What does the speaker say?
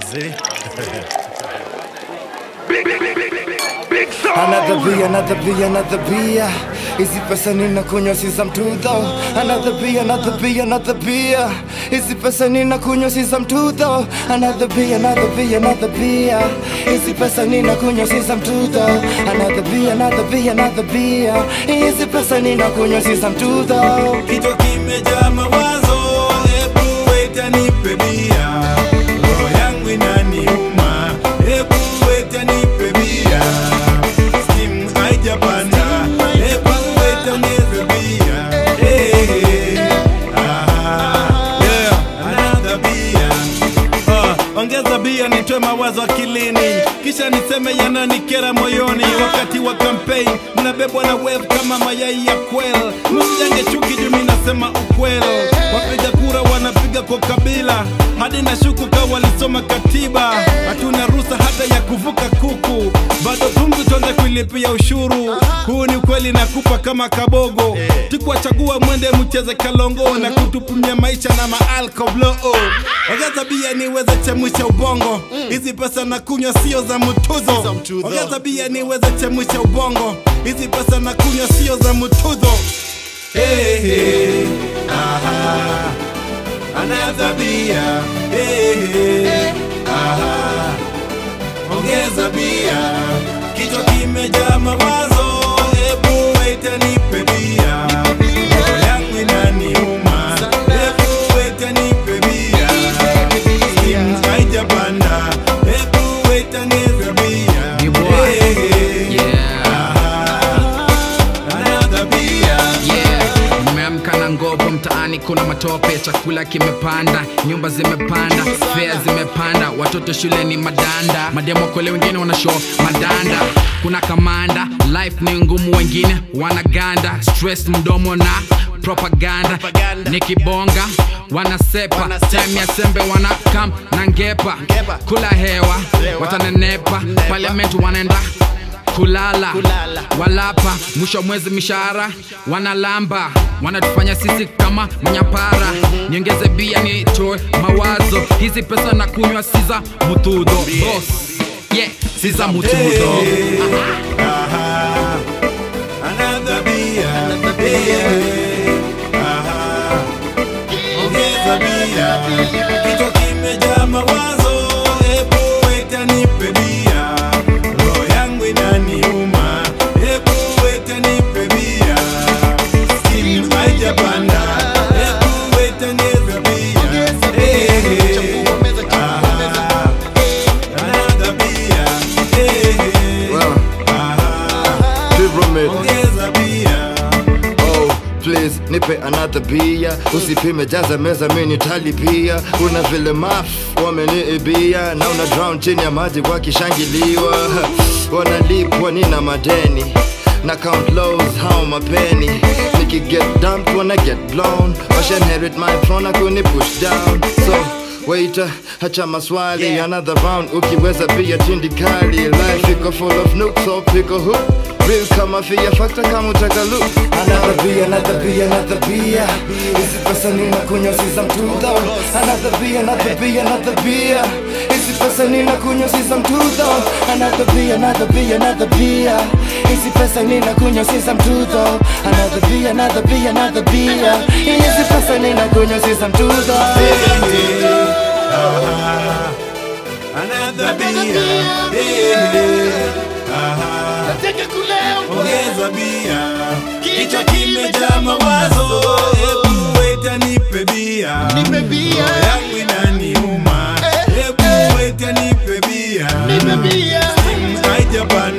See? Another beer, another beer, another beer. Hizi pesa ninakunywa si za mtudho. Another beer, another beer, another beer. Hizi pesa ninakunywa si za mtudho. Another beer, another beer, another beer. Hizi pesa ninakunywa si za mtudho. Another beer, another beer, another beer. Hizi pesa ninakunywa si za mtudho. kichwa kimejaa mawazo, hebu weta nipe bia, roho yangu inaniuma, hebu weta nipe bia, steam haijapanda, hebu weta nipe bia, hey, ah, yeah, another beer. Ah, ongeza bia nitoe mawazo akilini kisha niseme yananikera moyoni wakati wa kampeni mnabebwa na wave kama mayai ya kwel msijenge chuki jumi nasema ukweli wapiga kura wanapiga kwa kabila hadi na shuku ka walisoma katiba hatuna ruhusa hata ya kuvuka kuku bado pumzi tuanze kuilipia ushuru huu ni ukweli nakupa kama kabogo tukuwachagua mwende mcheze kalongo na kutupimia maisha na maalkoblo ongeza bia niweze chemusha ubongo hizi pesa na kunywa sio za mtuzo ongeza bia niweze chemusha ubongo hizi pesa na kunywa sio za mtuzo hey, hey, aha. Another beer, hey, hey, aha. Ongeza bia, kichwa kimejaa mawazo, hebu waita nipe bia, roho yangu inaniuma, hebu waita nipe bia, steam haijapanda, hebu waita nipe bia, Ni boy. Hey, hey, Yeah. aha. Another beer. Yeah. Nimeamka na ngovo mtaani, kuna matope, chakula kimepanda, nyumba zimepanda, fea zimepanda, watoto shule ni madanda, mademo kole wengine wana show madanda, kuna kamanda, life ni ngumu, wengine wanaganda, stress mdomo na propaganda, nikibonga wanasepa, time ya sembe wanakam na ngepa, kula hewa watanenepa, parliament wanaenda kulala, walapa mwisho wa mwezi mishahara wanalamba wanatufanya sisi kama manyapara niongeze bia nitoe mawazo hizi pesa na kunywa si za mutudho Boss, yeah, si za mutudho Aha. Another beer. Yeah. Aha. Ongeza bia. Kichwa kimejaa mawazo, hebu weta nipe bia. Roho yangu inaniuma, hebu weta nipe bia. Steam haijapanda, hebu weta nipe bia. Hey, hey. Aha. Another beer. Hey, hey. Well, Aha. pyramid. Ongeza bia. Oh, please nipe another bia usipime jaza meza mini talipia kuna vile maf wameniibia na una drown chini ya maji wakishangiliwa wanalipwa nina madeni na count lows how mapeni nikiget dumped wanna get blown washanherit my throne akuni push down so Waiter, hacha maswali another round ukiweza bia tindikali life iko full of nooks so pick a hook real kama fear factor kama utaka look another beer another beer another beer hizi pesa ninakunywa si za mtudho another beer another beer another beer hizi pesa ninakunywa si za mtudho another beer another beer another beer hizi pesa ninakunywa si za mtudho another beer another beer another beer hizi pesa ninakunywa si za mtudho Aha. Another beer. Yeah. Aha. Ongeza bia. Kichwa kimejaa mawazo, hebu weta nipe bia. Roho yangu inaniuma, hebu weta nipe bia. Steam haijapanda,